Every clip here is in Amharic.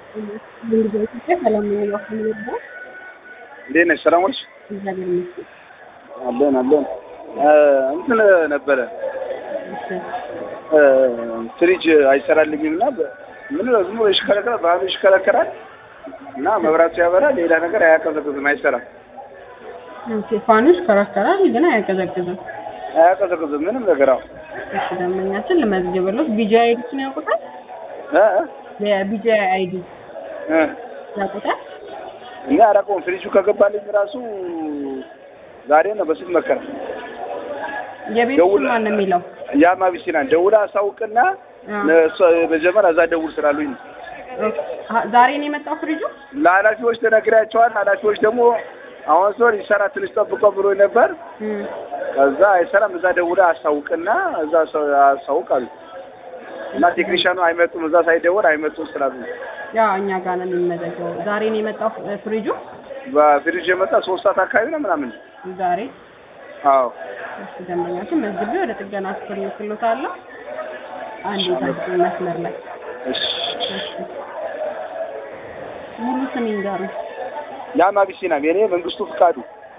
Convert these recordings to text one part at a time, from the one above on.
ሰላም ነው ነው እንዴት ነሽ? ሰላም ዋልሽ? እግዚአብሔር ይመስገን። አለን አለን። እንትን ነበረ ፍሪጅ አይሰራልኝም እና ምን ዝም ብሎ ይሽከረከራል፣ ባህሉ ይሽከረከራል እና መብራቱ ያበራል፣ ሌላ ነገር አያቀዘቅዝም፣ አይሰራም፣ ኦኬ ፋኑ ይሽከረከራል ግን አያቀዘቅዝም። አያቀዘቅዝም ምንም ነገር። አዎ እሺ ደንበኛችን ልመዝግብሎት ቢጂ አይዲን ያውቁታል? እ የቢጂ አይዲ እ ያውቁታል? እኔ አላውቀውም። ፍሪጁ ከገባልኝ ራሱ ዛሬ ነው በስልክ መከራ የቤት ስም ማን ነው የሚለው? ያማ ቢሲናን ደውላ አሳውቅና እሷ መጀመሪያ እዛ ደውል ስላሉኝ ነው። አ- ዛሬ ነው የመጣው ፍሪጁ? ለኃላፊዎች ተነግሬያቸዋል። ኃላፊዎች ደግሞ አሁን ሰው ይሰራ ትንሽ ጠብቆ ብሎ ነበር። እም፣ ከዛ አይሰራም። እዛ ደውላ አሳውቅና እዛ ሰው አሳውቅ አሉ እና ቴክኒሻኑ አይመጡም። እዛ ሳይደውል አይመጡም ስላሉ ነው። ያው እኛ ጋር ነው የሚመዘገበው። ዛሬ ነው የመጣው ፍ- ፍሪጁ? በፍሪጅ የመጣ ሶስት ሰዓት አካባቢ ነው ምናምን። ዛሬ አዎ እሺ ደንበኛችን መዝግቤ ወደ ጥገና ክፍል ልክሎታለሁ። አንድ የታክሲ መስመር ላይ እሺ። እሺ። ሙሉ ስም ይንገሩ። ያማ ቢሲናም የኔ መንግስቱ ፍቃዱ።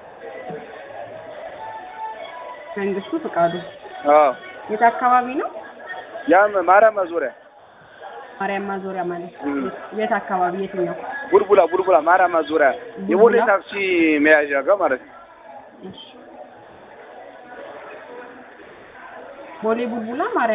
መንግስቱ ፍቃዱ። አዎ የት አካባቢ ነው? ያም ማርያም ማዞሪያ ማርያም ማዞሪያ ማለት ነው። እም። የት አካባቢ የትኛው? ቡልቡላ ቡልቡላ ማርያም ማዞሪያ የቦሌ ቡልቡላ? ታክሲ መያዣ ጋር ማለት ነው። እሺ። ቦሌ ቡልቡላ ማርያም